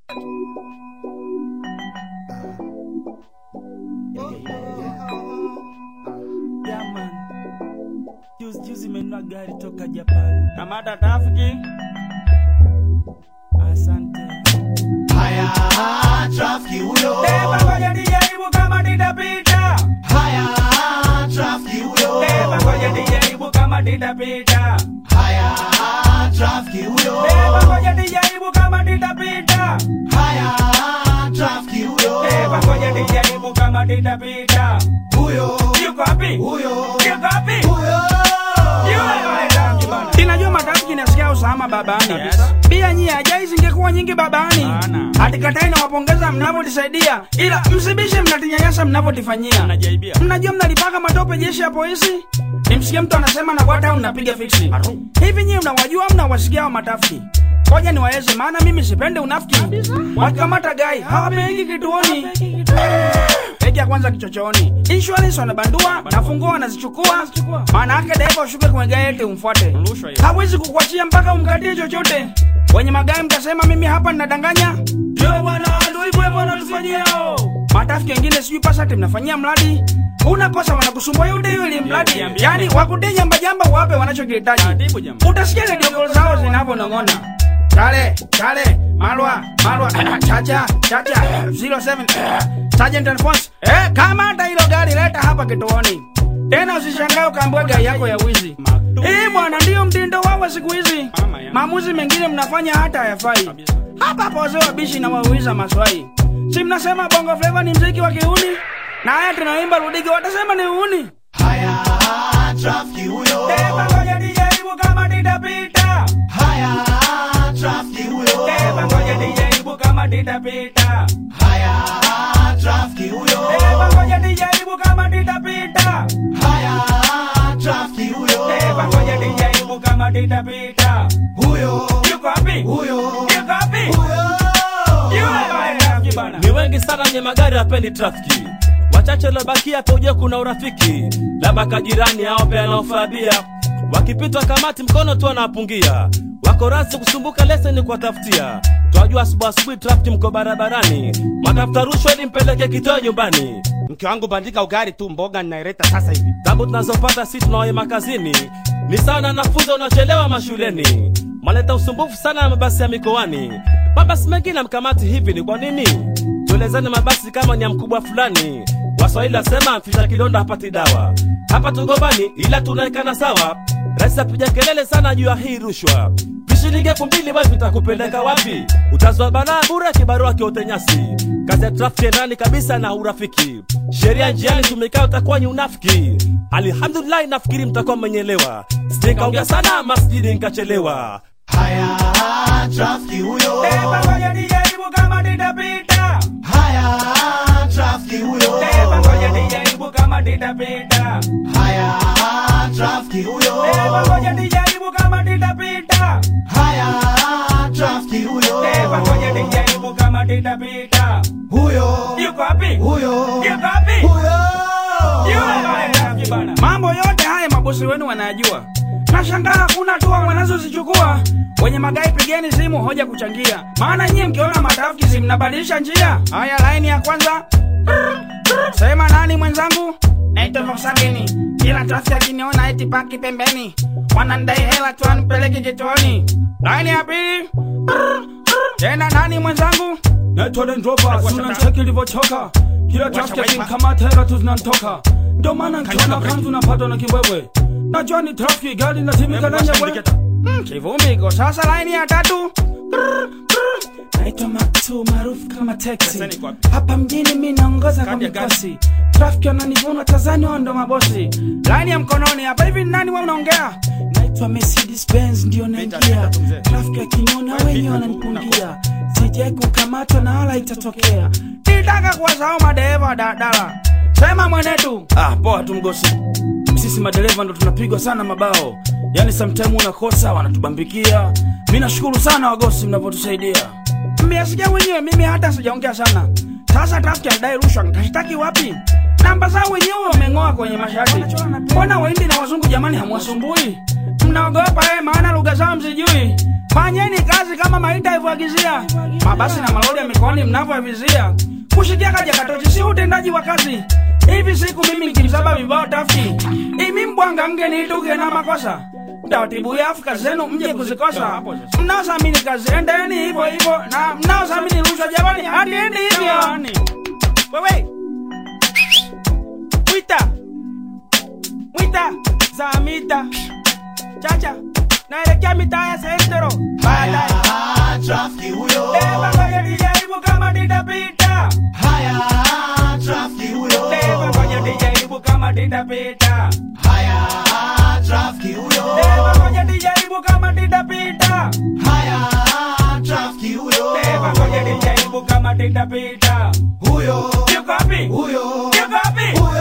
Yeah, man. Juzi juzi menunua gari toka Japan. Kamata trafiki. Asante. Haya, trafiki huyo. Beba ngoja nijaribu kama nitapita. Haya, trafiki huyo. Beba ngoja nijaribu kama nitapita. Haya, trafiki huyo. Beba ngoja nijaribu kama nitapita. Haya, trafiki huyo. Beba ngoja nijaribu kama nitapita. Huyo, Yuko wapi? huyo, Yuko wapi? huyo. Inajua matafiki nasikia usalama babani. Pia nyie ajai zingekuwa nyingi babani. Hatikatai na wapongeza mnavyotisaidia, ila msibishe mnatinyanyasa mnavyotifanyia. Mnajua mnalipaka matope jeshi ya polisi. Nimsikie mtu anasema na kwata unapiga fiksi. Hivi nyie mnawajua mnawasikia wa matafiki? Ngoja niwaeze, maana mimi sipendi unafiki. Wakikamata gai hawapeleki kituoni, peki ya kwanza kichochoni. Insurance wanabandua na funguo wanazichukua, maana yake dereva ushuke kwenye gari eti umfuate. Hawezi kukuachia mpaka umkatie chochote. Wenye magari mtasema mimi hapa ninadanganya. Ndio bwana, ndio hivyo hivyo wanatufanyia hao. Matafiki wengine sijui pasati mnafanyia mradi unakosa wanakusumbua yote hiyo ili mradi yani wakutie jamba jamba wape wanachokihitaji utasikia redio call zao zinavyonong'ona chale chale malwa malwa chacha chacha 07 sergeant alphonse eh kama hata hilo gari leta hapa kituoni tena usishangae ukaambiwa gari yako ya wizi eh bwana ndiyo mtindo wao siku hizi maamuzi mengine mnafanya hata hayafai hapa hapa wazee wabishi na wauliza maswai si mnasema bongo flava ni mziki wa kiuni na haya tunaimba rudigi watasema ni uni Haya, trafiki huyo. Beba ngoja nijaribu kama nitapita. Haya, trafiki huyo. Beba ngoja nijaribu kama nitapita. Haya, trafiki huyo. Beba ngoja nijaribu kama nitapita. Haya, trafiki huyo. Beba ngoja nijaribu kama nitapita. Huyo, Yuko wapi? huyo, Yuko wapi? huyo. Yule bwana. ni wengi sana wenye magari hapendi trafiki wachache waliobakia paujua kuna urafiki labda kajirani ao pia anaofabia wakipitwa kamati mkono tu anapungia wako rasi kusumbuka leseni kuwatafutia twajua asubuhi asubuhi trafiki mko barabarani matafuta rushwa ili mpeleke kitoa nyumbani mke wangu bandika ugari tu mboga ninaileta sasa hivi tabu tunazopata si tunaoema kazini ni sawa na wanafunzi wanaochelewa mashuleni maleta usumbufu sana na mabasi ya mikoani mabasi mengine mkamati hivi ni kwa nini tuelezane mabasi kama ni ya mkubwa fulani waswahili wasema mfisha kidonda hapati dawa hapa tugombani ila tunaekana sawa rais apiga kelele sana juu ya hii rushwa vishilingi elfu mbili basi vitakupeleka wapi utazwa balaa bure kibarua kiote nyasi kazi ya trafiki ndani kabisa na urafiki sheria njiani tumekaa utakuwa ni unafiki alhamdulillahi nafikiri mtakuwa mmenyelewa sijekaongea sana masjidi nkachelewa Haya, trafiki huyo. Beba ngoja nijaribu kama nitapita. Haya, trafiki huyo. Beba ngoja nijaribu kama nitapita. Haya, trafiki huyo. Beba ngoja nijaribu kama nitapita. Haya, trafiki huyo. Beba ngoja nijaribu kama nitapita. Huyo, Yuko wapi? huyo, Yuko wapi? huyo. Mambo yote haya mabosi wenu wanayajua. Nashangaa hakuna hatua wanazozichukua. Wenye magari pigeni simu hoja kuchangia, maana nyie mkiona matafiki si mnabadilisha njia. Haya, laini ya kwanza. Sema nani mwenzangu? Naitwa Volkswagen. Kila trafiki akiniona eti paki pembeni, wanandai hela tu anipeleke kituoni. Laini ya pili. Tena nani mwenzangu? Naitwa Land Rover, suna cheki ilivyochoka. Kila trafiki akinikamata hela tu zinanitoka. Ndio maana nikiona kanzu napatwa na kibwebwe. Najua ni trafiki gari inatimika na nyebwe. Mm, Kivumbi iko sasa laini ya tatu. Naitwa Matu maarufu kama teksi. Hapa mjini mi naongoza kwa mikosi. Trafiki wananivuna Tanzania ndo mabosi. Laini ya mkononi hapa hivi ni nani wewe unaongea? Naitwa Mercedes Benz ndio naingia. Trafiki akiniona wenyewe wananipungia. Sijai kukamatwa na wala itatokea. Nitaka kuwasahau madereva wa daladala. Sema mwenetu. Ah, poa tu mgosi. Sisi madereva ndo tunapigwa sana mabao. Yaani sometime unakosa wanatubambikia. Mimi nashukuru sana wagosi mnavyotusaidia. Mmesikia wenyewe, mimi hata sijaongea sana. Sasa trafiki anadai rushwa, nitashtaki wapi? Namba zao wenyewe wameng'oa kwenye mashati. Mbona Wahindi na wazungu jamani hamwasumbui? Mnaogopa eh, maana lugha zao msijui. fanyeni kazi kama maita ivyoagizia mabasi na malori ya mikoani mnavyoavizia kushikia kaja katochi si utendaji wa kazi hivi siku mimi nikimsaba vibao tafti imi mbwanga mgeniituke na makosa taratibu ya Afrika zenu mje kuzikosa mnaosamini kazi endeni hivyo hivyo na mnaosamini rushwa jamani hatiende hivyo wewe mwita mwita zamita chacha naelekea mitaa ya sentero baadaye Haya, trafiki huyo. Beba ngoja nijaribu kama nitapita Haya, trafiki huyo. Beba ngoja nijaribu kama nitapita Haya, trafiki huyo. Beba ngoja nijaribu kama nitapita Haya, trafiki huyo. Beba ngoja nijaribu kama nitapita Huyo, Yuko wapi? huyo, Yuko wapi? huyo.